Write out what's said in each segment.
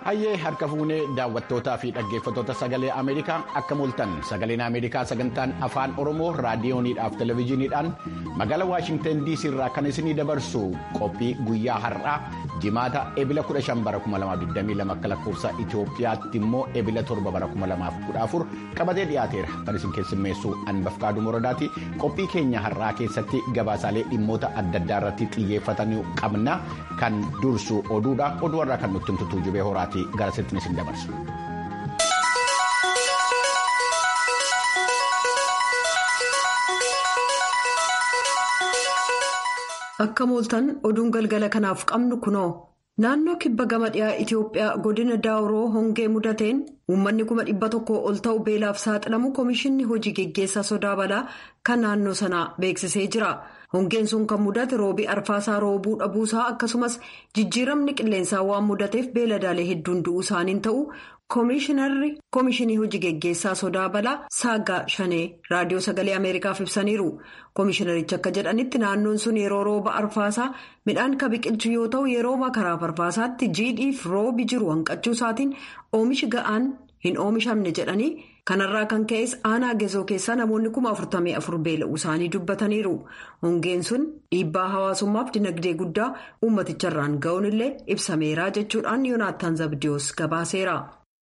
Hayyee harka fuunee daawwattootaa fi dhaggeeffattoota sagalee Ameerikaa akka mul'atan sagaleen Ameerikaa sagantaan afaan Oromoo raadiyooniidhaaf televezyiiniidhaan magaalaa Waashingtan DC irraa kan isinii dabarsu qophii guyyaa har'aa jimaata ebila 15 bara 2022 akka lakkoofsa Itoophiyaatti immoo ebila 7 bara 2014 qabatee dhiyaateera kan isin keessummeessu Anbafkaaduu Moradaati qophii keenya har'aa keessatti gabaasaalee dhimmoota adda addaa irratti xiyyeeffatanii qabna kan dursu oduudha oduu irraa kan nutti himtu jubee horaati. gara sirriitti isin dabarsu. Akka mooltan oduun galgala kanaaf qabnu kunoo naannoo kibba gama dhiyaa Itoophiyaa godina daawuroo hongee mudateen uummanni kuma dhibba tokko ol ta'u beelaaf saaxilamu komishinni hojii geggeessaa sodaa balaa kan naannoo sanaa beeksisee jira. Hongeen sun kan mudate roobii arfaasaa roobuu dhabuusaa akkasumas jijjiiramni qilleensaa waan mudateef beeladaalee hedduun du'uu isaaniin ta'u koomishinarri koomishinii hojii geggeessaa sodaa balaa saagaa shanee raadiyoo sagalee ameerikaaf ibsaniiru. Koomishinarichi akka jedhanitti naannoon sun yeroo rooba arfaasaa midhaan kan biqilchu yoo ta'u yeroo makaraa arfaasaatti jiidhiif roobi jiru hanqachuu isaatiin oomishi ga'aan hin oomishamne jedhanii. kanarraa kan ka'es aanaa gezoo keessaa namoonni kuma afurtamii afur beela'uu isaanii dubbataniiru hongeen sun dhiibbaa hawaasummaaf dinagdee guddaa uummaticharraan ga'uun illee ibsameera jechuudhaan yoonaattaan zabdiyoos gabaaseera.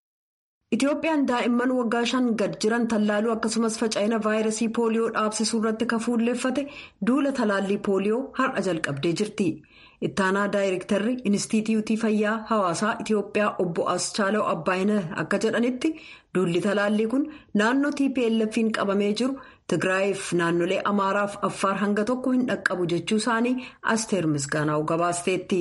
Itoophiyaan daa'imman waggaa shan gad jiran tallaaluu akkasumas faca'ina vaayirasii pooliyoo dhaabsisuu irratti kan fuulleeffate duula talaallii pooliyoo har'a jalqabdee jirti. ittaanaa daayirektarri inistituutii fayyaa hawaasaa itiyoophiyaa obbo Aschaalaw Abbaayina akka jedhanitti duulli talaallii kun naannoo tplf'n qabamee jiru tigraayiif naannolee amaaraaf affaar hanga tokko hin dhaqqabu jechuu isaanii asteer misgaanaa'u gabaasteetti.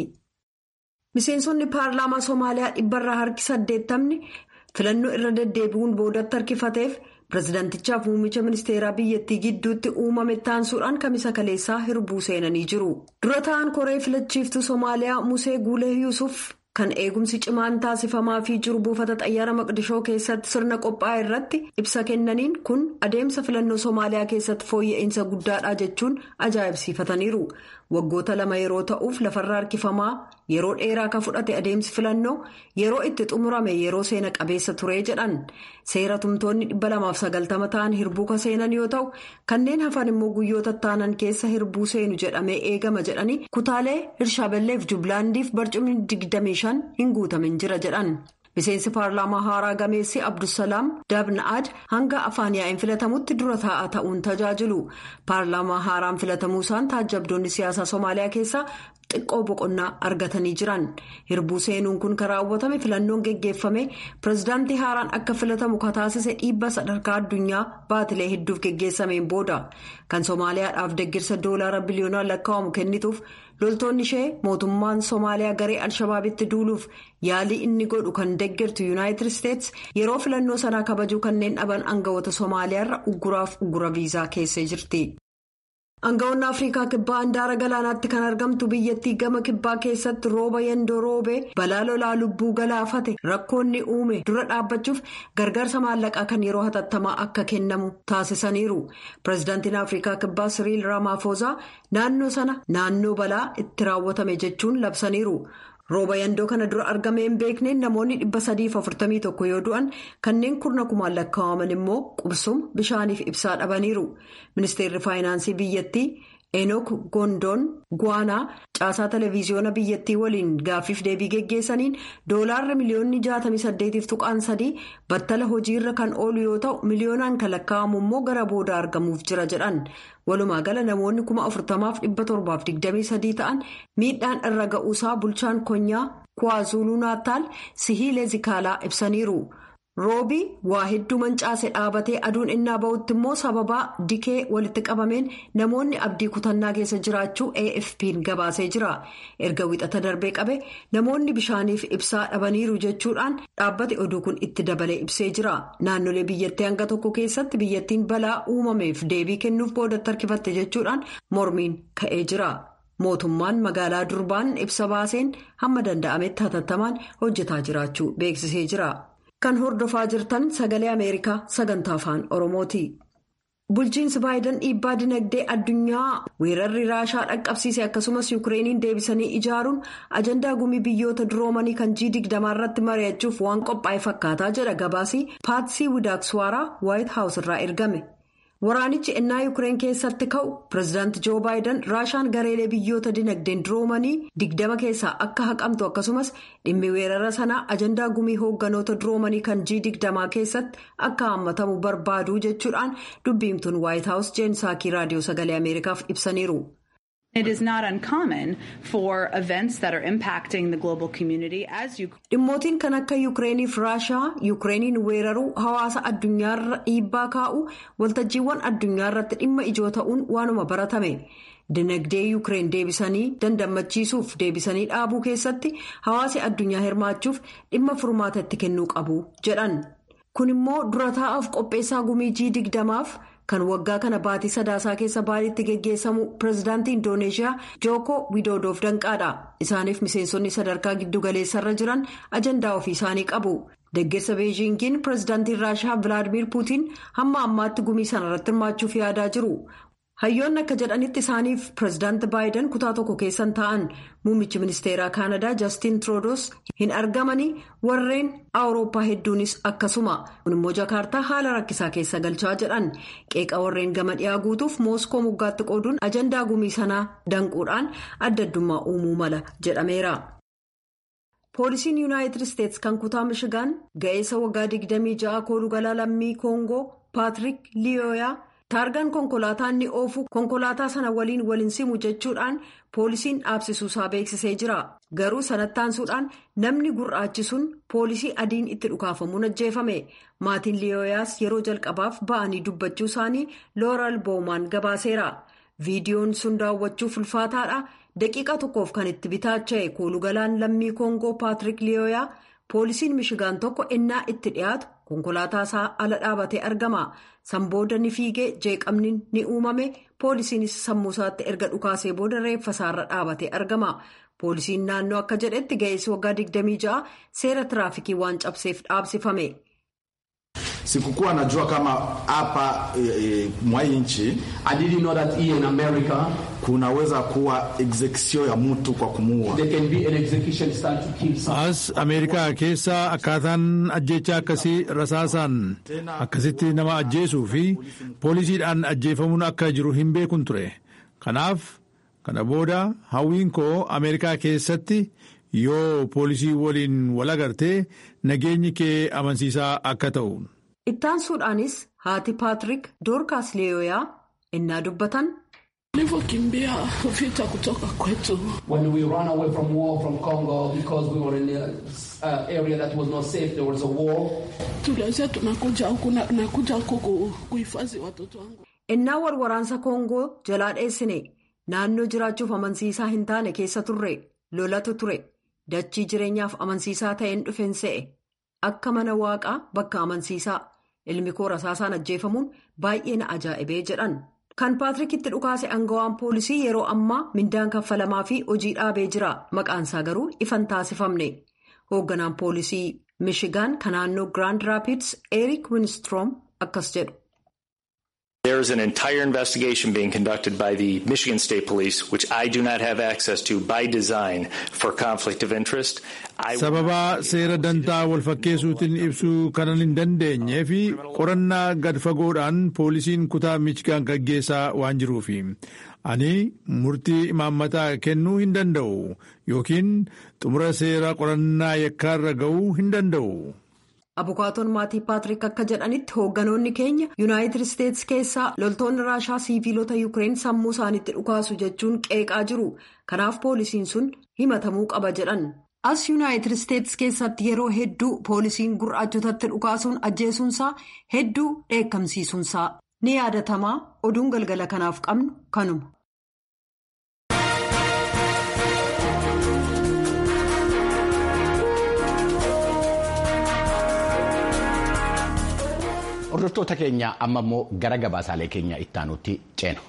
miseensonni paarlaamaa soomaaliyaa dhibbarraa harki saddeettamni filannoo irra deddeebi'uun boodatti harkifateef. pirezidaantichaaf muummicha ministeeraa biyyattii gidduutti uumame taansuudhaan kamisa kaleessaa hirbuu seenanii jiru dura ta'an koree filachiiftuu soomaaliyaa musee guulee yuusuf kan eegumsi cimaan taasifamaa fi jiru buufata xayyaara maqdishoo keessatti sirna qophaa'e irratti ibsa kennaniin kun adeemsa filannoo soomaaliyaa keessatti fooyya'insa guddaadha jechuun ajaa'ibsiifataniiru waggoota lama yeroo ta'uuf lafarra harkifamaa yeroo dheeraa kan fudhate adeemsi filannoo yeroo itti xumurame yeroo seena qabeessa ture jedhan seera tumtoonni 290 ta'an hirbuu ka seenan yoo ta'u kanneen hafan immoo guyyoota taanan keessa hirbuu seenu jedhamee eegama jedhanii kutaalee hirshaaballeef jublaandiif barcumni 25 hin guutamin jira jedhan. miseensi paarlaamaa haaraa gameessi abdusalaam dabna'aad hanga afaan yaa'in filatamutti dura taa'aa ta'uun tajaajilu paarlaamaa haaraan filatamuu isaan taajjabdoonni siyaasaa soomaaliyaa keessaa xiqqoo boqonnaa argatanii jiran hirbuu seenuun kun kan raawwatame filannoon geggeeffame pirezidaantii haaraan akka filatamu kan taasise dhiibba sadarkaa addunyaa baatilee hedduuf geggeessameen booda kan soomaaliyaadhaaf deggirsa doolaara biliyoonaan lakkaa'amu kennituuf. loltoonni ishee mootummaan soomaaliyaa garee alshabaabitti duuluuf yaalii inni godhu kan deggirtu yuunaayitid isteets yeroo filannoo sanaa kabajuu kanneen dhaban aangawoota soomaaliyaarra ugguraaf uggura viizaa keessee jirti. aangawoonni afrikaa kibbaa handaara galaanaatti kan argamtu biyyattii gama kibbaa keessatti rooba yandoo roobee balaa lolaa lubbuu galaafate rakkoonni uume dura dhaabbachuuf gargaarsa maallaqaa kan yeroo hatattamaa akka kennamu taasisaniiru pireezidaantiin afrikaa kibbaa siriil raamaafoozaa naannoo sana naannoo balaa itti raawwatame jechuun labsaniiru. rooba yandoo kana dura argamee hin beekneen namoonni 341 yoo du'an kanneen kurna kumaan lakkaa'aman immoo qubsuma bishaaniif ibsaa dhabaniiru ministeerri faayinaansii biyyattii enook gondoon guwaanaa caasaa televiziyoona biyyattii waliin gaaffiif deebii geggeessaniin doolaarra miliyoonni 68 tuqaan sadii battala hojiirra kan oolu yoo ta'u miliyoonaan kan lakkaa'amu immoo gara booda argamuuf jira jedhan. walumaa gala namoonni kuma afurtamaaf dhibba torbaaf digdamii sadii ta'an miidhaan irra ga'uusaa bulchaan konyaa kuwaazuluu naataal sihiilee zikaalaa ibsaniiru roobii waa hedduu mancaase dhaabatee aduun innaa ba'utti immoo sababaa dikee walitti qabameen namoonni abdii kutannaa keessa jiraachuu afp'n gabaasee jira erga wixata darbee qabe namoonni bishaaniif ibsaa dhabaniiru jechuudhaan dhaabbate oduu kun itti dabalee ibsee jira naannolee biyyattii hanga tokko keessatti biyyattiin balaa uumameef deebii kennuuf boodatti harkifatte jechuudhaan mormiin ka'ee jira. mootummaan magaalaa durbaan ibsa baaseen hamma danda'ametti hatattamaan hojjetaa jiraachuu beeksisee jira. kan hordofaa jirtan sagalee ameerikaa sagantaa afaan oromooti. bulchiinsi baayiden dhiibbaa dinagdee addunyaa weerarri raashaa dhaqqabsiise akkasumas yuukireeniin deebisanii ijaaruun ajandaa gumii biyyoota duroomanii kan g digdamaa irratti mari'achuuf waan qophaa'e fakkaataa jedha gabaasii paatsii widaakswaaraa waayit haawus irraa ergame. waraanichi ennaa yuukireen keessatti ka'u pireezidaanti joo baayiden raashaan gareelee biyyoota dinagdeen duroomanii digdama keessaa akka haqamtu akkasumas dhimmi weerara sanaa ajandaa gumii hoogganoota duroomanii kan g digdamaa keessatti akka hammatamu barbaadu jechuudhaan dubbiimtuun waayit haawus jeensaakii raadiyoo sagalee ameerikaaf ibsaniiru. It is not uncommon for events that are impacting the global community as you. Dhimmootiin kan akka Yukireeniif Raashaa Yukireeniin weeraruu hawaasa addunyaarra dhiibbaa kaa'u waltajjiiwwan addunyaa irratti dhimma ijoo ta'uun waanuma baratame. Dinagdee Yukireen deebisanii dandammachiisuuf deebisanii dhaabuu keessatti hawaasi addunyaa hirmaachuuf dhimma furmaata itti kennuu qabu jedhan. Kun immoo dura taa'aaf qopheessaa gumii G digdamaaf. kan waggaa kana baatii sadaasaa keessa baaliitti geggeessamu pireezidaantii indooneeshiyaa jooko widoodof danqaadha isaaniif miseensonni sadarkaa giddugaleessarra jiran ajandaa ofii isaanii qabu deggersa beejiingiin pireezidaantiin raashaa vilaadimiir puutiin hamma ammaatti gumii sanarratti hirmaachuuf yaadaa jiru hayyoonni akka jedhanitti isaaniif pireezidaanti baayiden kutaa tokko keessan ta'an muummichi ministeeraa kaanadaa jaastiin tiroodos hin argamanii warreen awurooppaa hedduunis akkasuma kun immoo jaakaartaa haala rakkisaa keessa galchaa jedhan qeeqa warreen gama dhiyaa guutuuf mooskoo moggaatti qooduun ajandaa gumii sanaa danquudhaan adda addummaa uumuu mala jedhameera. poolisiin yuunaayitid isteetsi kan kutaa mishigaan ga'eessa waggaa 26 koolugalaa lammii koongoo paatrik liyoyaa. taargaan konkolaataa inni oofu konkolaataa sana waliin waliin simu jechuudhaan poolisiin dhaabsisuusaa beeksisee jira garuu sanatti aansuudhaan namni gurraachi sun poolisii adiin itti dhukaafamuun ajjeefame maatiin liyoyaas yeroo jalqabaaf ba'anii dubbachuu isaanii looral boomaan gabaaseera viidiyoon sun daawwachuuf ulfaataadha daqiiqa tokkoof kan itti bitaacha'e koolugalaan lammii koongoo paatrik liyoyaa poolisiin mishigaan tokko innaa itti dhiyaatu konkolaataa isaa ala dhaabatee argama. Sanbooda ni fiigee jeeqamni ni uumame poolisiinis sammuu isaatti erga dhukaasee booda reeffa isaarra dhaabatee argama. Poolisiin naannoo akka jedhetti ga'eessi waggaa 26 seera tiraafikii waan cabseef dhaabsifame. Sikukuwa najua kama hapa e, e, mwa nchi I didn't know that here in America kunaweza kuwa execution ya mtu kwa kumuua. there can be an execution start to kill someone. As Ameerikaa keessa akkaataan ajjeechaa akkasii rasaasaan akkasitti nama ajjeesuu fi poolisiidhaan ajjeefamuun akka jiru hin beekun ture. Kanaaf kana booda hawwiin koo Ameerikaa keessatti yoo poolisii waliin wal agartee nageenyi kee amansiisaa akka ta'u. Ittaansuudhaanis haati Paatrik Doorkaas Leeyoyaa innaa dubbatan. Nilivyokimbia vita kutoka kwetu, When we ran away from war from Congo because we were in an uh, area that was not safe, there was a war. tulianzia tunakuja huku na nakuja huku ku- kuhifadhi watoto wangu. Innaa warwaraansa Koongoo jalaa dheessine naannoo jiraachuuf amansiisaa hin taane keessa turre lolatu ture dachii jireenyaaf amansiisaa ta'een dhufeen se'e akka mana waaqaa bakka amansiisaa ilmi koo rasaasaan ajjeefamuun baay'ee na ajaa'ibee jedhan. Kan Paatirikitti dhukaase aangawaan poolisii yeroo ammaa mindaan kaffalamaa fi hojii dhaabee jira maqaansaa garuu ifan taasifamne. Hoogganaan poolisii Mishigaan kan naannoo Grand Rapids Eric Winstroom akkas jedhu. There is an entire investigation being conducted by the Michigan State Police, which I do not have access to by design for conflict of interest. I Sababa seera dantaa walfakkeessuutiin ibsuu kanan hin dandeenyee fi qorannaa gad fagoodhaan poolisiin kutaa Michigaan gaggeessaa waan jiruufi. Ani murtii imaammataa kennuu hin danda'u yookiin xumura seera qorannaa yakkaarra ga'uu hin danda'u. Abukaatoon maatii Paatrik akka jedhanitti hoogganoonni keenya Yuunaayitid Isteetsi keessaa loltoonni raashaa siiviilota Yukireen sammuu isaaniitti dhukaasu jechuun qeeqaa jiru. Kanaaf poolisiin sun himatamuu qaba jedhan. As Yuunaayitid Isteetsi keessatti yeroo hedduu poolisiin gurraachotatti dhukaasuun ajjeesuunsaa hedduu dheekkamsiisuunsaa ni yaadatamaa oduun galgala kanaaf qabnu kanuma. Hordoftoota keenya amma immoo gara gabaasaalee keenya ittaanutti ceenu.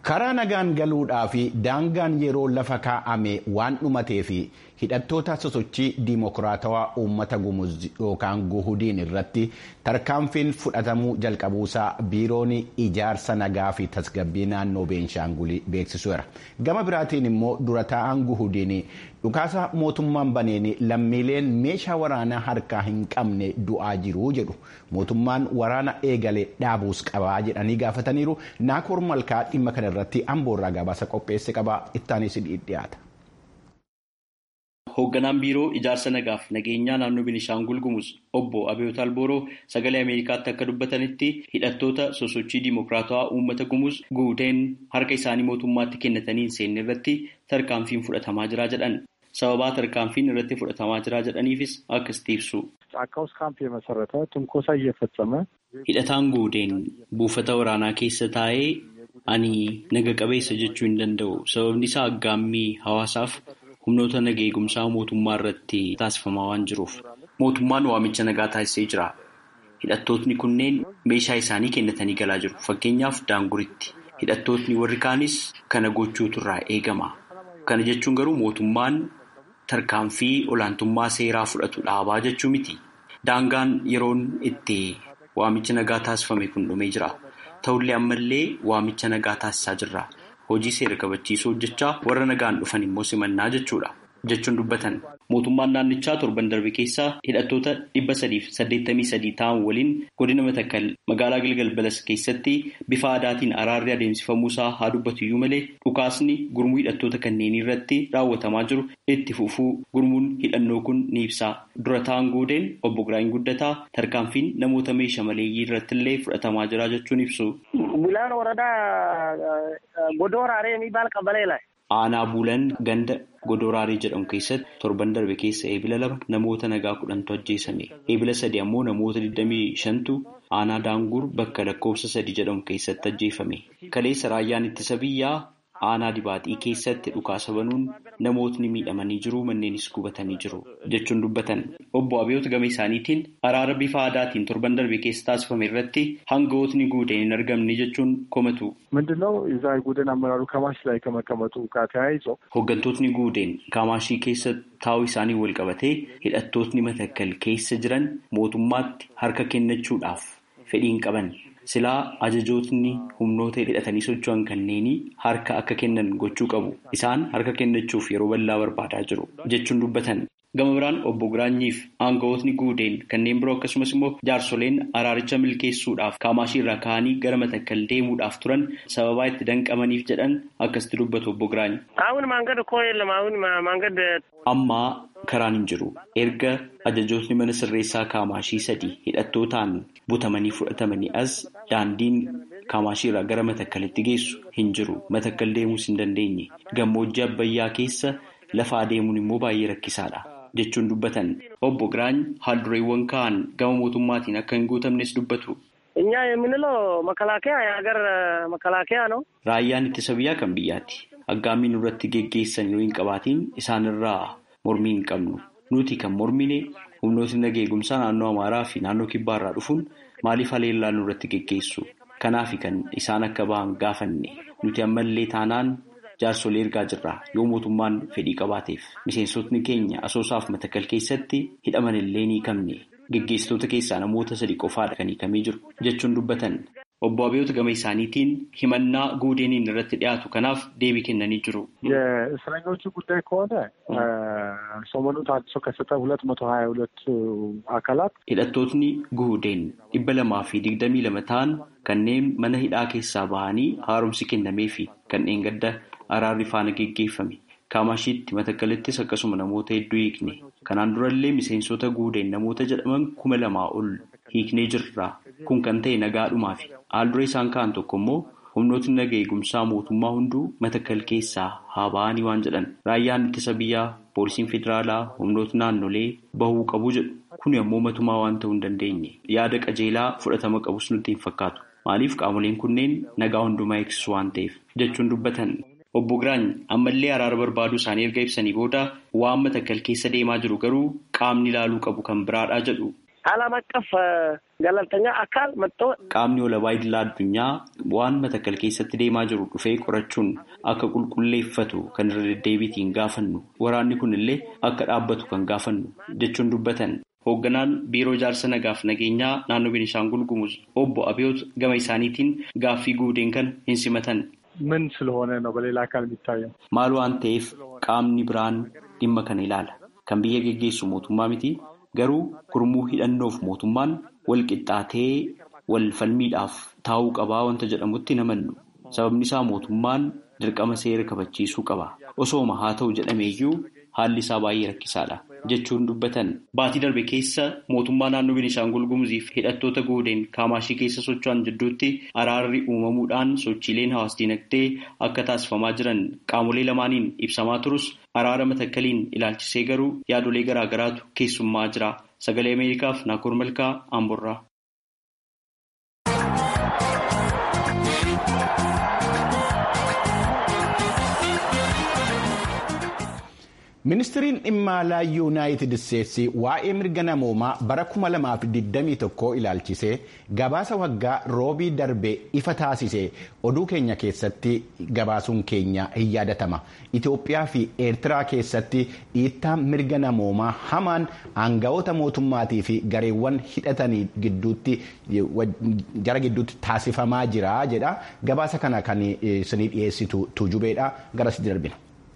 karaa nagaan galuudhaa fi daangaan yeroo lafa kaa'ame waan dhumatee fi hidhattoota sosochii diimokiraatawaa uummata gumuz yookaan guhudiin irratti tarkaanfiin fudhatamuu jalqabuusaa biiroon ijaarsa nagaa fi tasgabbii naannoo beenshaangulii beeksisuera gama biraatiin immoo dura taa'aan guhudiin dhukaasa mootummaan baneen lammiileen meeshaa waraanaa harkaa hin qabne du'aa jiru jedhu mootummaan waraana eegale dhaabuus qabaa jedhanii gaafataniiru naakoor malkaa dhimma kana irratti amboorraa gabaasa qopheesse qabaa ittaanis dhiyaata. Hoogganaan biiroo ijaarsa nagaaf nageenyaa naannoo Beenishaangul Gumuz obbo Abiyoot Albooroo sagalee Ameerikaatti akka dubbatanitti hidhattoota sosochii diimokiraatawaa uummata Gumuz guuteen harka isaanii mootummaatti kennatanii hin seenne irratti tarkaanfiin fudhatamaa jira jedhan. Sababaa tarkaanfiin irratti fudhatamaa jira jedhaniifis akkasitti ibsu. Hidhataan guuteen buufata waraanaa keessa taa'ee ani naga qabeessa jechuu hin danda'u. Sababni isaa aggaammii hawaasaaf humnoota naga eegumsaa mootummaa irratti taasifamaa waan jiruuf. Mootummaan waamicha nagaa taasisee jira. Hidhattootni kunneen meeshaa isaanii kennatanii galaa jiru. Fakkeenyaaf daanguritti. Hidhattootni warri kaanis kana gochuutu irraa eegama. Kana jechuun garuu mootummaan tarkaanfii olaantummaa seeraa fudhatu dhaabaa jechuu miti. Daangaan yeroon itti waamicha nagaa taasifame kun dhumee jira. Ta'ullee ammallee waamicha nagaa taasisaa jirra. Hojii seera kabachiisuu hojjechaa warra nagaan dhufan immoo simannaa jechuudha. Jechuun dubbatan mootummaan naannichaa torban darbe keessaa hidhattoota dhibba sadiif saddeettamii sadii ta'an waliin godina matakkal magaalaa Gilgal Balas keessatti bifa aadaatiin araarri adeemsifamuusaa haa dubbatu iyyuu malee dhukaasni gurmuu hidhattoota kanneenii irratti raawwatamaa jiru itti fufuu gurmuun hidhannoo kun ni ibsa. Dura ta'an guudeen obbo Giraany Guddataa tarkaanfiin namoota meeshaa maleeyyii irratti illee fudhatamaa jira jechuun ibsu. Bulaan waradaa Godooraalee miibaal qabaleela. Aanaa Buulan ganda Godooraarii jedhamu keessatti torban darbe keessa eebila lama namoota nagaa kudhantu ajjeesame. Eebila sadi ammoo namoota 25tu aanaa Daangur bakka lakkoofsa sadi jedhamu keessatti ajjeefame. Kaleessa raayyaan ittisa biyyaa aanaa dibaaxii keessatti dhukaasa banuun namootni miidhamanii jiru manneenis gubatanii jiru jechuun dubbatan. Obbo Abiyoot gama isaaniitiin araara bifa aadaatiin torban darbe keessa taasifame irratti hangawootni guudeen hin argamne jechuun komatu. ምንድነው የዛ ጉደን አመራሩ ከማሽ ላይ ከመቀመጡ ጋር ተያይዞ Hooggantootni guudeen kaamaashii keessa taa'uu isaanii wal qabatee hidhattootni matakkal keessa jiran mootummaatti harka kennachuudhaaf fedhiin qaban. Silaa ajajootni humnoota hidhatanii socho'an kanneenii harka akka kennan gochuu qabu. Isaan harka kennachuuf yeroo bal'aa barbaadaa jiru jechuun dubbatan. Gama biraan obbo Giraanyiif aangawootni guudeen kanneen biroo akkasumas immoo jaarsoleen araaricha milkeessuudhaaf kaamaashii irraa ka'anii gara matakkal deemuudhaaf turan sababaa itti danqamaniif jedhan akkasitti dubbatu obbo Giraany. Aawun maangad koo yelam aawun maangad. Ammaa karaan hin jiru. Erga ajajootni mana sirreessaa kaamaashii sadii hidhattootaan butamanii fudhatamanii as daandiin kaamaashii irraa gara matakkalitti geessu hin jiru. Matakkal deemuus hin dandeenye. Gammoojjii Abbayyaa keessa lafa adeemuun immoo baay'ee rakkisaadha. jechuun dubbatan obbo Giraany haaldureewwan ka'an gama mootummaatiin akka hin guutamnes dubbatu. እኛ የምንለው መከላከያ የሀገር መከላከያ ነው። Raayyaan ittisa biyyaa kan biyyaati. Aggaammiin irratti geggeessan yoo hin qabaatiin isaanirraa mormii hin qabnu. Nuti kan mormine humnootni nagaa eegumsaa naannoo Amaaraa fi naannoo Kibbaa irraa dhufuun maaliif haleellaa nurratti geggeessu? Kanaaf kan isaan akka ba'an gaafanne. Nuti ammallee taanaan jaarsolee ergaa jirra yoo mootummaan fedhii qabaateef miseensotni keenya asoosaaf matakkal keessatti hidhaman illee ni hiikamne geggeessitoota keessaa namoota sadi qofaadha kan hiikamee jiru jechuun dubbatan obbo Abiyoot gama isaaniitiin himannaa guudeeniin irratti dhiyaatu kanaaf deebii kennanii jiru. የእስረኞቹ ጉዳይ ከሆነ ሰሞኑን ታድሶ ከሰጠ ሁለት መቶ ሀያ ሁለት አካላት Hidhattootni guudeen dhibba lamaa fi digdamii lama ta'an kanneen mana hidhaa keessaa bahanii haaromsi kennamee fi kanneen gadda araarri faana geggeeffame. Kaamashiitti matakkalittis akkasuma namoota hedduu hiikne. Kanaan durallee miseensota guudeen namoota jedhaman kuma lamaa ol hiiknee jirra. Kun kan ta'e nagaadhumaa fi haaldura isaan ka'an tokko immoo humnootni nagaa eegumsaa mootummaa hunduu matakkal keessaa haa ba'anii waan jedhan. Raayyaan ittisa biyyaa, poolisiin federaalaa, humnootni naannolee bahuu qabu jedhu. Kuni ammoo matumaa waan ta'uu hin dandeenye. Yaada qajeelaa fudhatama qabus nutti hin fakkaatu. Maaliif qaamoleen kunneen nagaa hundumaa eegsisu waan ta'eef jechuun dubbatan. Obbo Giraany ammallee araara barbaaduu isaanii erga ibsanii booda waan matakkal keessa deemaa jiru garuu qaamni ilaaluu qabu kan biraadhaa jedhu. ዓለም አቀፍ ገለልተኛ አካል መጥቶ qaamni walabaa idilaa addunyaa waan matakkal keessatti deemaa jiru dhufee qorachuun akka qulqulleeffatu kan irra deddeebiitiin gaafannu waraanni kun illee akka dhaabbatu kan gaafannu jechuun dubbatan. Hoogganaan biiroo ijaarsa nagaaf nageenyaa naannoo Beenishaangul Gumuz obbo Abiyoot gama isaaniitiin gaaffii guudeen kan hin simatan. ምን ስለሆነ ነው በሌላ አካል የሚታየው? Maal waan ta'eef qaamni biraan dhimma kana ilaala. Kan biyya geggeessu mootummaa miti. Garuu gurmuu hidhannoof mootummaan wal qixxaatee wal falmiidhaaf taa'uu qabaa wanta jedhamutti namannu. Sababni isaa mootummaan dirqama seera kabachiisuu qaba. Osooma haa ta'u jedhameeyyuu haalli isaa baay'ee rakkisaadha jechuun dubbatan. Baatii darbe keessa mootummaa naannoo Beenishaangul Gumuziif hidhattoota goodeen kaamaashii keessa socho'an jidduutti araarri uumamuudhaan sochiileen hawaas dinagdee akka taasifamaa jiran qaamolee lamaaniin ibsamaa turus araara matakkaliin ilaalchisee garuu yaadolee garaagaraatu keessummaa jira. Sagalee Ameerikaaf Naakoor Malkaa Amborraa. ministiriin dhimma alaa yuunaayitid isteetsi waa'ee mirga namoomaa bara 2021 ilaalchisee gabaasa waggaa roobii darbe ifa taasise oduu keenya keessatti gabaasuun keenya hin yaadatama itiyoophiyaa fi eertiraa keessatti dhiittaa mirga namoomaa hamaan aanga'oota mootummaatii fi gareewwan hidhatanii gidduutti jara gidduutti taasifamaa jira jedha gabaasa kana kan isinii dhiyeessitu tuujubeedha garasitti darbina.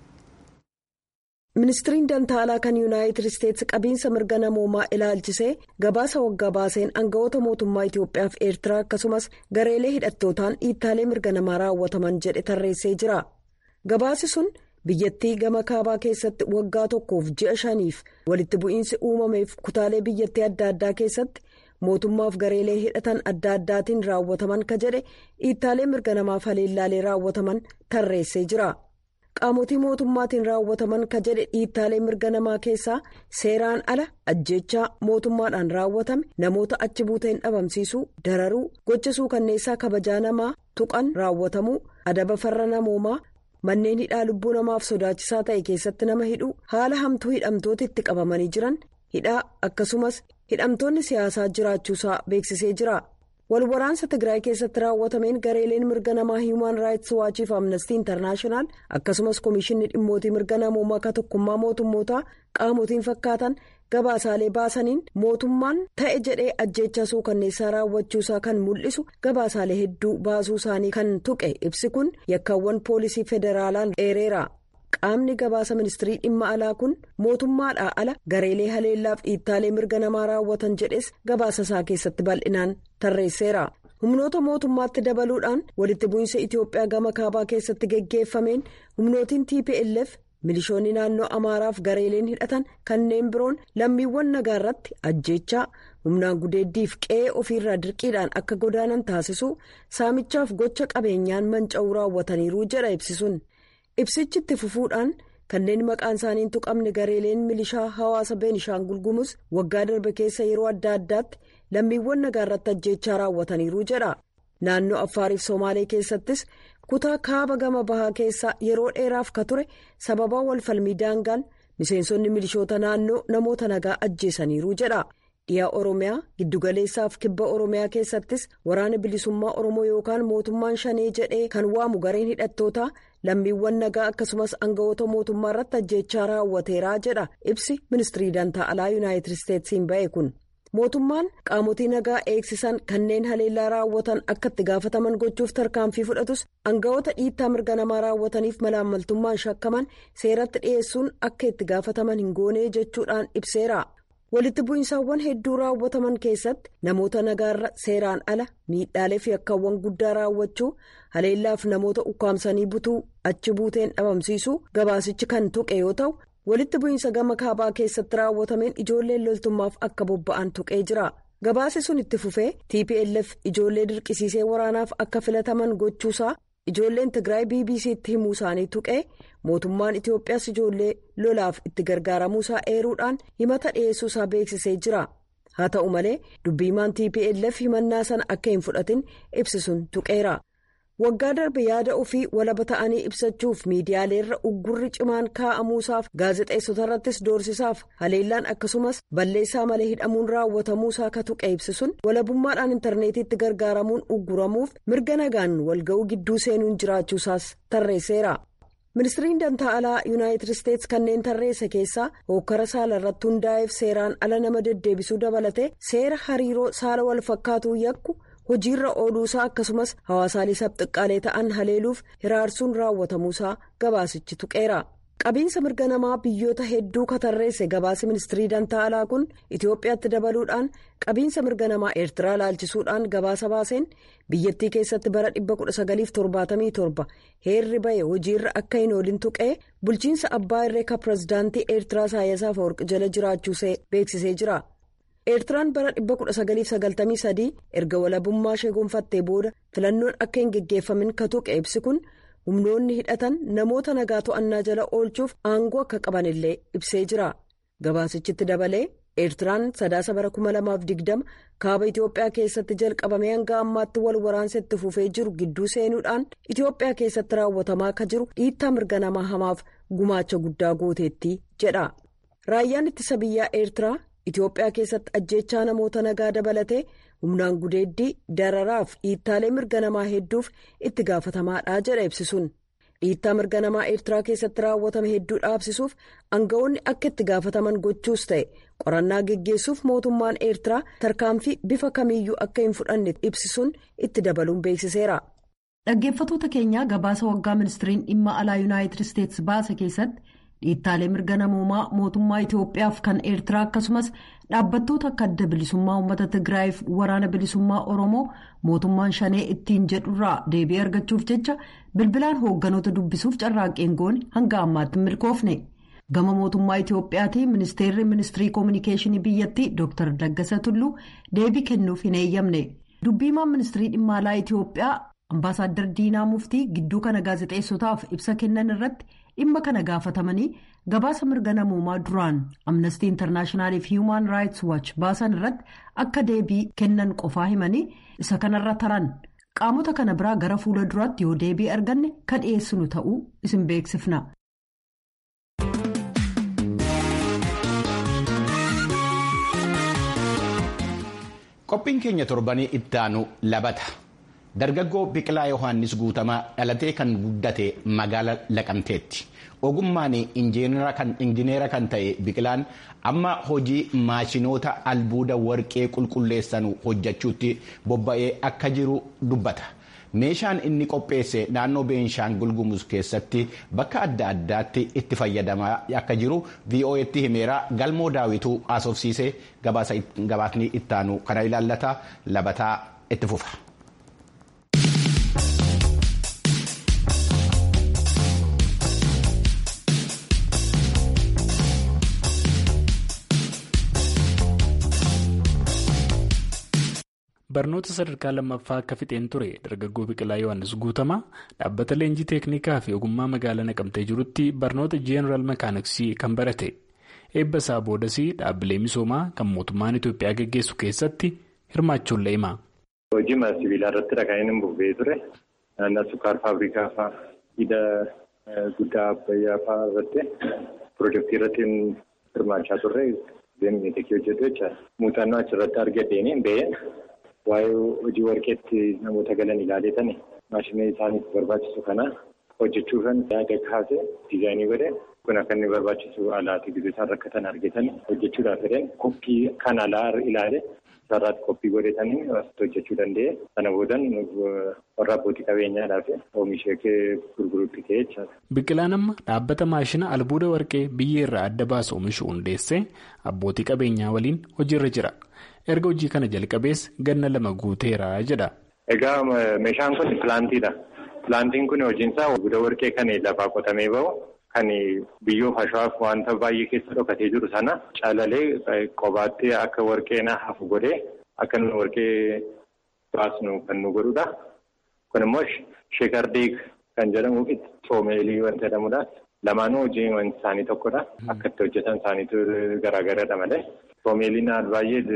ministiriin dantaalaa kan yuunaayitid isteetsi qabiinsa mirga namoomaa ilaalchisee gabaasa waggaa baaseen aangawoota mootummaa itiyoophiyaa fi eertiraa akkasumas gareelee hidhattootaan dhiittaalee mirga namaa raawwataman jedhe tarreessee jira gabaasi sun biyyattii gama kaabaa keessatti waggaa tokkoof ji'a shaniif walitti bu'iinsi uumameef kutaalee biyyattii adda addaa keessatti mootummaaf gareelee hidhatan adda addaatiin raawwataman ka jedhe dhiittaalee mirga namaaf haleellaalee raawwataman tarreessee jira. qaamotii mootummaatiin raawwataman ka jedhe dhiittaalee mirga namaa keessaa seeraan ala ajjechaa mootummaadhaan raawwatame namoota achi buuteen dhabamsiisuu dararuu gochisuu kanneessaa kabajaa namaa tuqan raawwatamuu adaba farra namoomaa manneen hidhaa lubbuu namaaf sodaachisaa ta'e keessatti nama hidhuu haala hamtuu hidhamtoota itti qabamanii jiran hidhaa akkasumas hidhamtoonni siyaasaa jiraachuusaa beeksisee jira. walwaraansa tigraay keessatti raawwatameen gareeleen mirga namaa hiimaan raayits waachiif amnestii intarnaashinaal akkasumas komishinni dhimmootii mirga namoomaa akka tokkummaa mootummootaa qaamotiin fakkaatan gabaasaalee baasaniin mootummaan ta'e jedhee ajjeechaa suukanneessaa raawwachuusaa kan mul'isu gabaasaalee hedduu baasuu isaanii kan tuqe ibsi kun yakkaawwan poolisii federaalaan dheereera. qaamni gabaasa ministirii dhimma alaa kun mootummaadhaa ala gareelee haleellaaf dhiittaalee mirga namaa raawwatan jedhes gabaasa isaa keessatti bal'inaan tarreesseera humnoota mootummaatti dabaluudhaan walitti bu'iinsa itiyoophiyaa gama kaabaa keessatti geggeeffameen humnootiin tplf milishoonni naannoo amaaraaf gareeleen hidhatan kanneen biroon lammiiwwan nagaa irratti ajjeechaa humnaan gudeeddiif qe'ee ofiirraa dirqiidhaan akka godaanan taasisuu saamichaaf gocha qabeenyaan manca'uu raawwataniiru jedha ibsisuun. ibsichi itti fufuudhaan kanneen maqaan isaanii hin tuqamne gareeleen milishaa hawaasa beenishaangul gumuz waggaa darbe keessa yeroo adda addaatti lammiiwwan nagaa irratti ajjeechaa raawwataniiru jedha naannoo affaariif somaalee keessattis kutaa kaaba gama bahaa keessaa yeroo dheeraaf ka ture sababaa walfalmii daangaan miseensonni milishoota naannoo namoota nagaa ajjeesaniiru jedha dhiyaa oromiyaa giddugaleessaaf kibba oromiyaa keessattis waraana bilisummaa oromoo yookaan mootummaan shanee jedhee kan waamu gareen hidhattootaa lammiiwwan nagaa akkasumas aangawoota mootummaa irratti ajjeechaa raawwateeraa jedha ibsi ministirii dantaa alaa yuunaayitid isteetsiin ba'e kun mootummaan qaamotii nagaa eegsisan kanneen haleellaa raawwatan akka itti gaafataman gochuuf tarkaanfii fudhatus aangawoota dhiittaa mirga namaa raawwataniif malaammaltummaan shakkaman seeratti dhiyeessuun akka itti gaafataman hin goonee jechuudhaan ibseera. walitti bu'iinsaawwan hedduu raawwataman keessatti namoota nagaarra seeraan ala miidhaalee fi yakkaawwan guddaa raawwachuu haleellaaf namoota ukkaamsanii butuu achi buuteen dhabamsiisuu gabaasichi kan tuqe yoo ta'u walitti bu'iinsa gama kaabaa keessatti raawwatameen ijoolleen loltummaaf akka bobba'an tuqee jira gabaasi sun itti fufee tplf ijoollee dirqisiisee waraanaaf akka filataman gochuusaa ijoolleen tigraay bbc'tti himuu isaanii tuqee mootummaan itiyoophiyaas ijoollee lolaaf itti gargaaramuusaa eeruudhaan himata dhiyeessuusaa beeksisee jira haa ta'u malee dubbiimaan tplf himannaa sana akka hin fudhatin ibsisuun tuqeera waggaa darbe yaada ofii walaba ta'anii ibsachuuf miidiyaaleerra uggurri cimaan kaa'amuusaaf gaazexeessota irrattis doorsisaaf haleellaan akkasumas balleessaa malee hidhamuun raawwatamuusaa ka tuqe ibsisuun walabummaadhaan intarneetiitti gargaaramuun ugguramuuf mirga nagaan walga'uu gidduu seenuun jiraachuusaas tarreesseera. ministiriin dantaa alaa yuunaayitid isteetsi kanneen tarreesse keessaa hokkara saala irratti hundaa'eef seeraan ala nama deddeebisuu dabalate seera hariiroo saala wal fakkaatuu yakku. hojiirra ooluusaa akkasumas hawaasaalee sabxiqqaalee ta'an haleeluuf hiraarsuun raawwatamuusaa gabaasichi tuqeera qabiinsa mirga namaa biyyoota hedduu katarreesse gabaasi ministirii dantaa alaa kun itiyoophiyaatti dabaluudhaan qabiinsa mirga namaa eertiraa laalchisuudhaan gabaasa baaseen biyyattii keessatti bara 1977 heerri bahe hojiirra akka hin oolin tuqee bulchiinsa abbaa irreekaa pirezidaantii eertiraa Isaayyaas Afeworqi jala jiraachuusee beeksisee jira. eertiraan bara 1993 erga walabummaa ishee gonfattee booda filannoon akka hin geggeeffamin ka tuqe ibsi kun humnoonni hidhatan namoota nagaa to'annaa jala oolchuuf aangoo akka qaban illee ibsee jira gabaasichitti dabalee eertiraan sadaasa bara 2020 kaaba itiyoophiyaa keessatti jalqabamee hanga ammaatti wal waraansa itti fufee jiru gidduu seenuudhaan itiyoophiyaa keessatti raawwatamaa akka jiru dhiittaa mirga namaa hamaaf gumaacha guddaa gooteetti jedha raayyaan ittisa biyyaa eertiraa. Itoophiyaa keessatti ajjeechaa namoota nagaa dabalatee humnaan gudeeddii dararaaf dhiittaalee mirga namaa hedduuf itti gaafatamaadha jedha ibsisuun dhiittaa mirga namaa eertiraa keessatti raawwatame hedduu dhaabsisuuf aangawoonni akka itti gaafataman gochuus ta'e qorannaa geggeessuuf mootummaan eertiraa tarkaanfii bifa kamiiyyuu akka hin fudhanne ibsisuun itti dabaluun beeksiseera. dhaggeeffatoota keenyaa gabaasa waggaa ministiriin dhimma alaa yuunaayitid isteetsi baase keessatti. dhiittaalee mirga namoomaa mootummaa Itoophiyaaf kan eertiraa akkasumas dhaabbattoota akka adda bilisummaa uummata Tigraayiif waraana bilisummaa Oromoo mootummaan shanee ittiin jedhurraa deebii argachuuf jecha bilbilaan hoogganoota dubbisuuf carraaqqeen goone hanga ammaatti hin milkoofne. Gama mootummaa Itoophiyaatiin ministeerri ministirii koominikeeshinii biyyattii Dr. Daggasa Tulluu deebii kennuuf hin eeyyamne. Dubbiimaan ministirii dhimma alaa Itoophiyaa Ambaasaadder Diinaa Muftii gidduu kana gaazexeessotaaf ibsa kennan irratti. dhimma kana gaafatamanii gabaasa mirga namoomaa duraan amnestii intarnaashinaaliif fi human raayits waach baasan irratti akka deebii kennan qofaa himanii isa kanarra taran qaamota kana biraa gara fuula duraatti yoo deebii arganne kan dhiyeessinu ta'uu isin beeksifna. qophiin keenya torbanii ittaanu labata. dargaggoo biqilaa yohaannis guutamaa dhalatee kan guddate magaala laqamteetti ogummaan injineera kan ta'e biqilaan amma hojii maashinoota albuuda warqee qulqulleessan hojjechuutti bobba'ee akka jiru dubbata meeshaan inni qopheesse naannoo beenshaangul gumuz keessatti bakka adda addaatti itti fayyadamaa akka jiru vo'etti himeera galmoo daawituu haasofsiisee gabaasni ittaanu kana ilaallata labataa itti fufa. barnoota sadarkaa lammaffaa akka fixeen ture dargaggoo biqilaa yohannis guutamaa dhaabbata leenjii teeknikaa fi ogummaa magaalaa naqamtee jirutti barnoota jeenaraal makaaniksii kan barate eebba isaa boodas dhaabbilee misoomaa kan mootummaan itoophiyaa gaggeessu keessatti hirmaachuun le'ima. hojii sibiilaa irratti dhaqanii hin buufee ture naannoo sukkaar faabrikaa fa'aa hidha guddaa abbayyaa fa'aa irratti piroojeektii irratti hirmaachaa turre deemnee tekii hojjetu jechaadha muuxannoo achirratti argateen ba'ee. waa'ee hojii warqeetti namoota galan ilaaleetan maashinii isaaniif barbaachisu kana hojjechuufan yaada kaase diizaayinii godhe kun akka inni barbaachisu alaati gidduu isaan rakkatan argatan hojjechuudhaaf jedheen koppii kan alaa ilaale sararaatti koppii godhetanii hojjechuu danda'e sana boodan warra abbootii qabeenyaadhaaf oomishee gurguruutti ka'e jechaadha. Biqilaan amma dhaabbata maashina albuuda warqee biyyee irraa adda baasu oomishu hundeessee abbootii qabeenyaa waliin hojiirra jira. erga hojii kana jalqabees ganna lama guuteera jedha. Egaa meeshaan kun pilaantiidha. Pilaantiin kun hojiinsaa albuuda warqee kan lafaa qotamee bahu kan biyyoof ashaaf wanta baay'ee keessa dhokatee jiru sana calalee qobaatti akka warqeen hafu godhee akka nu warqee baasnu kan nu godhudha. Kun immoo sheekardeeg kan jedhamu xoomeelii wanta jedhamudha. Lamaanuu hojii wanti isaanii tokkodha. Akka itti hojjetan isaaniitu garaagaradha malee. Xoomeeliin baay'ee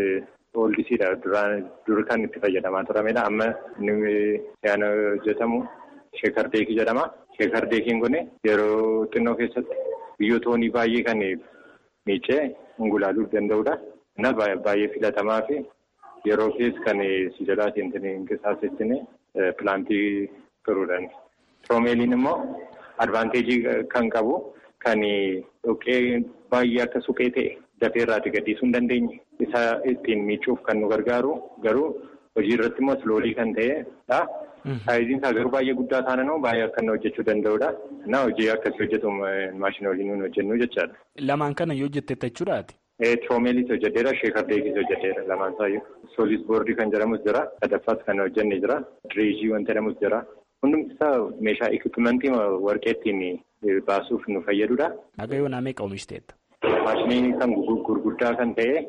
ooldisiidha dur kan itti fayyadamaa turamedha amma inni si'aan hojjetamu sheekardeekii jedhama sheekardeekiin kun yeroo xinnoo keessatti biyyoota baay'ee kan miicee ungulaaluu danda'udha innis baay'ee filatamaa fi yeroo keessa kan si jalaatiin qisaasettine pilaantii turuudhaan. Troomeeliin immoo advaanteejii kan qabu kan dhoqqee baay'ee akka suphee ta'e dafee irraati gadhiisuu hin dandeenye isa ittiin miicuuf kan nu gargaaru garuu hojii irratti immoo sloolii kan ta'edha. Saayiziin isaa garuu baay'ee guddaa taananuu baay'ee akka inni hojjechuu danda'udha. Na hojii akkasii hojjetu maashina waliin nuyi hojjennu jechaadha. Lamaan kana yoo hojjetteetta jechuudhaati. Troomeelis hojjedheera sheekardeekis hojjedheera lamaan isaayyuu. Soolis boordii kan jedhamus jira. Sadaffaas kan hojjenne jira. Direejii wanta jedhamus jira. Hundumti isaa meeshaa ekipimentii warqee ittiin baasuuf nu fayyadudha. Haga yoo naamee oomishiteetta. Maashinii kan gurguddaa kan ta'e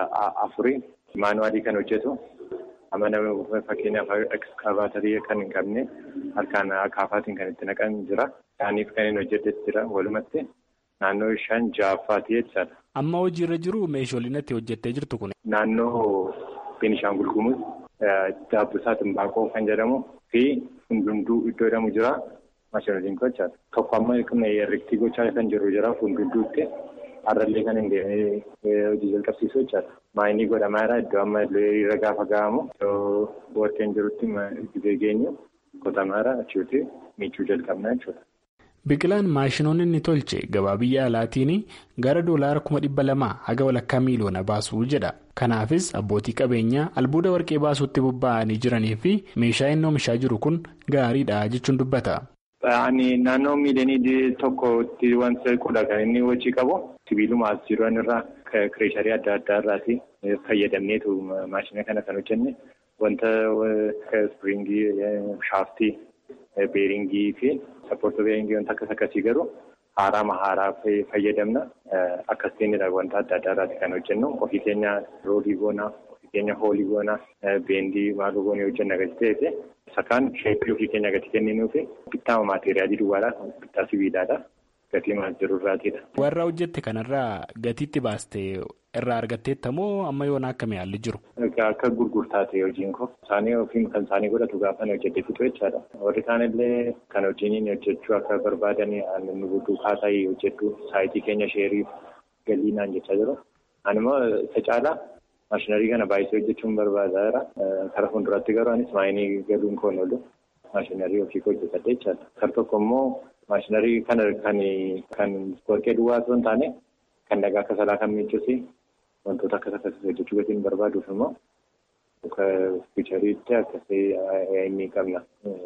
afurii maanuwaalii kan hojjetu. Amana fakkeenyaaf ekskaavaatarii kan hin qabne harkaan akaafaatiin kan itti naqan jira. Isaaniif kan hin hojjetes jira walumatti naannoo shan ja'affaati jechaadha. Amma hojiirra jiru meeshaaleen itti hojjettee jirtu kun. Naannoo Beenishaangul Gumuz daabbisaa Timbaaqoo kan jedhamu fi hundunduu iddoo jedhamu jira. Maashinooliin gochaadha. Tokko amma herreegtii gochaa kan jiru jira hundunduutti. Har'allee kan hin deemee hojii jalqabsiisu jechaadha. Maayinii godhamaa jira iddoo amma irra gaafa ga'amu iddoo warqeen jirutti gizee geenyu qotamaa jira achitti miicuu jalqabna jechuudha. Biqilaan maashinoonni inni tolche gabaa biyya alaatiin gara doolaara kuma dhibba lamaa haga walakkaa miiliyoona baasuu jedha. Kanaafis abbootii qabeenyaa albuuda warqee baasuutti bobba'anii jiranii fi meeshaa inni oomishaa jiru kun gaariidha jechuun dubbata. Naannoo miiliyoonii tokkotti wanta kudha kan inni hojii qabu sibiiluma as jiran irraa kireesharii adda addaa irraati fayyadamneetu maashina kana kan hojjenne wanta ispiriingii shaaftii beeringii fi sappoortii beeringii wanta akkas akkasii garuu haaraa haaraa fayyadamna akkasiinidha wanta adda addaa irraati kan hojjennu ofii keenya roolii goonaa ofii keenya hoolii goonaa beendii maaloo goonee hojjenna agarsiisa ta'e. Sakaan sheeppii ofii keenya gati kenninuu fi bittaa maateriaalii duwwaadha. Bittaa sibiilaadha. Gatii maal jiru irraatidha. Warra hojjette kanarraa gatiitti baastee irraa argatteetta moo amma yoona akkami haalli jiru? Akka gurgurtaa ta'e hojiin koo isaanii ofiin kan isaanii godhatu gaafa hojjete fixu jechaadha. Warri kaanillee kan hojiin hojjechuu akka barbaadanii nu duukaa ta'ee hojjedhu saayitii keenya sheeriif galii naan jechaa jiru. Ani immoo isa caalaa maashinarii kana baay'isee hojjechuun barbaadaa Karaa fuulduraatti garuu anis maayinii galuun koon oolu maashinarii ofii hojjetadha jechaadha. Kar tokko immoo maashinarii kana kan kan warqee duwwaa osoo hin taane kan dhagaa akka salaa kan miicuusi wantoota akkas akkasii hojjechuu gatiin barbaaduuf immoo muka fiichariitti akkasii inni qabna.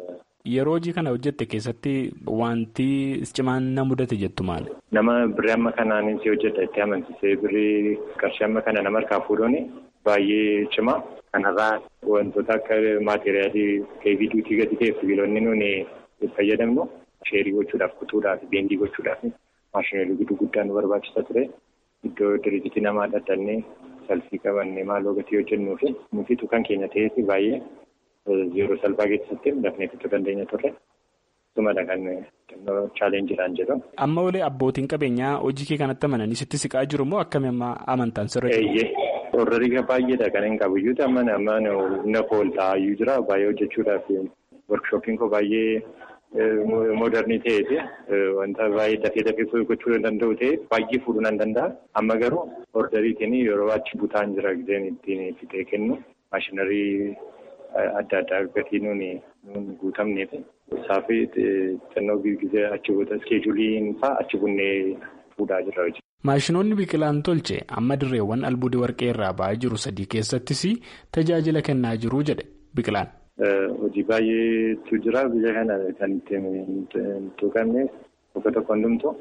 Yeroo hojii kana hojjette keessatti wanti cimaan na mudate jettu maali? Nama birrii amma kanaan si hojjedha itti amansiisee birrii qarshii amma kana nama harkaa fuudhuun baay'ee cimaa. Kanarraa wantoota akka maateriyaalii keevii duutii gadi ta'e sibiilonni nuuni fayyadamnu sheerii gochuudhaaf kutuudhaaf beendii gochuudhaaf maashinoolii giddu guddaa nu barbaachisa ture. Iddoo diriijitii namaa dhaddannee salfii qabannee maaloo gatii hojjennuu fi nuti kan keenya ta'eef baay'ee yeroo salphaa keessatti dafnee fixuu dandeenya turre. Sumadha kan chaalenjiidhaan jedhu. Amma olee abbootiin qabeenyaa hojii kee kanatti amananii sitti siqaa jiru moo akkami amma amantaan sirra jiru? Warra baay'eedha kan hin qabu iyyuu amma amma na fooltaa iyyuu jira baay'ee hojjechuudhaaf workshooppiin koo baay'ee moodernii ta'eeti wanta baay'ee dafee dafee gochuu danda'u ta'e baay'ee fuudhuu nan danda'a. Amma garuu orderiitiin yeroo achi butaan jira gideen ittiin fixee kennu maashinarii adda addaa gatii nuuni guutamneef isaaf xinnoo gizee achi buuta iskeejuuliin fa'aa achi bunnee fuudhaa jirra hojii. Maashinoonni biqilaan tolche amma dirreewwan albuudii warqee irraa ba'aa jiru sadii keessattis tajaajila kennaa jiru jedhe biqilaan. Hojii baay'eetu jira biyya kana kan ittiin tuqamne tokko tokko hundumtu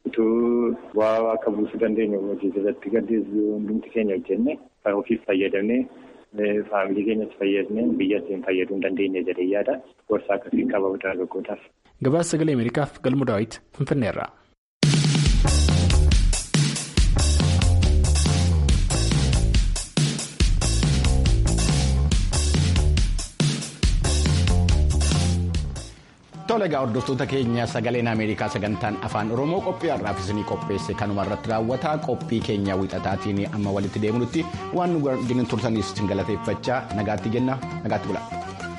utuu bu'aa akka buusuu dandeenyu hojii irratti gaddi hundumti keenya hojjenne kan ofiif fayyadamne faamilii keenyatti fayyadne biyya ittiin fayyaduu hin dandeenye jedhee yaada gorsa akkasiin qaba dargaggootaaf. Gabaasa sagalee Ameerikaaf galmu daawwiti Finfinneerraa. Tole egaa hordoftoota keenya sagaleen Ameerikaa sagantaan afaan Oromoo qophii har'aaf isinii qopheesse kanuma irratti raawwata qophii keenya wixataatiin amma walitti deemnutti waan nu turtaniif isin galateeffachaa nagaatti jenna nagaatti bula.